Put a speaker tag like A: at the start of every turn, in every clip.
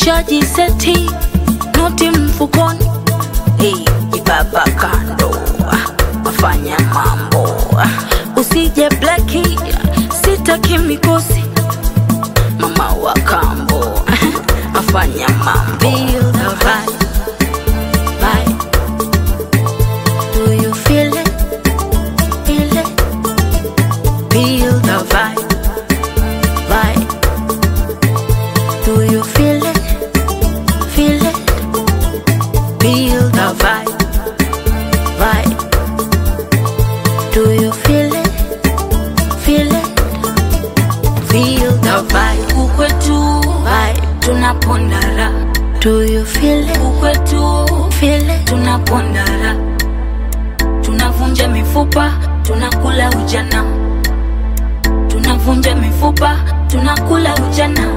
A: tushajiseti noti mfukoni hey, ibaba kando wafanya mambo usije blaki sitaki mikosi mama wa kambo afanya mambo Feel the vibe, vibe. Do you feel it? Feel it? Feel the vibe, vibe. Do you feel it? Feel it? Feel the vibe, vibe. Do you feel it? Feel it? Feel the vibe. Ukwetu vibe, tunapondara. Do you feel it? Ukwetu feel it, tunapondara. Tunavunja mifupa, tunakula ujana. Tunavunja mifupa, tunakula ujana.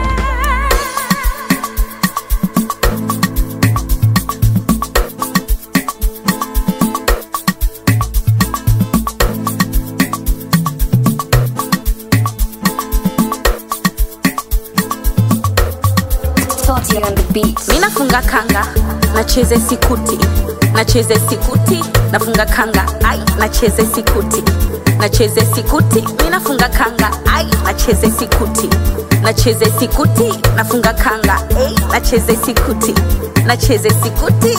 B: Salty on the beat.
C: mi nafunga kanga nacheze sikuti nacheze sikuti nafunga kanga ai nacheze sikuti nacheze sikuti mi nafunga kanga ai nacheze sikuti nacheze sikuti nafunga kanga ai nacheze sikuti nacheze sikuti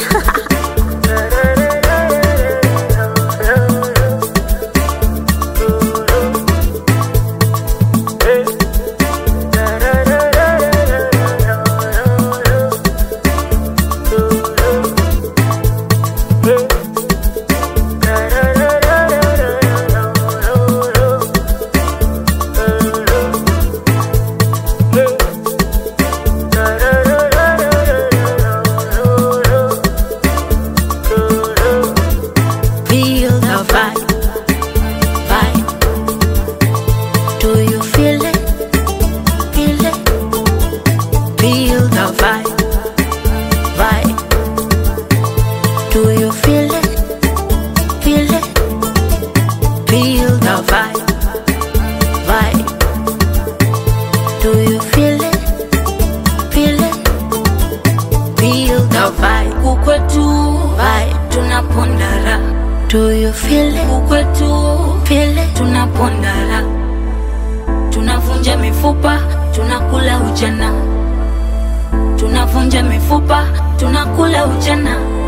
A: Feel the vibe, vibe. Do you feel it? Feel it? Feel the vibe, vibe. Do you feel it? Feel it? Feel the vibe, vibe. Do you feel it? Feel it? Feel the vibe. Ukwetu vibe, tunapondara. Do you feel it? Ukwetu feel it, tunapondara. Tunavunja mifupa, tunakula ujana. Tunavunja mifupa, tunakula ujana.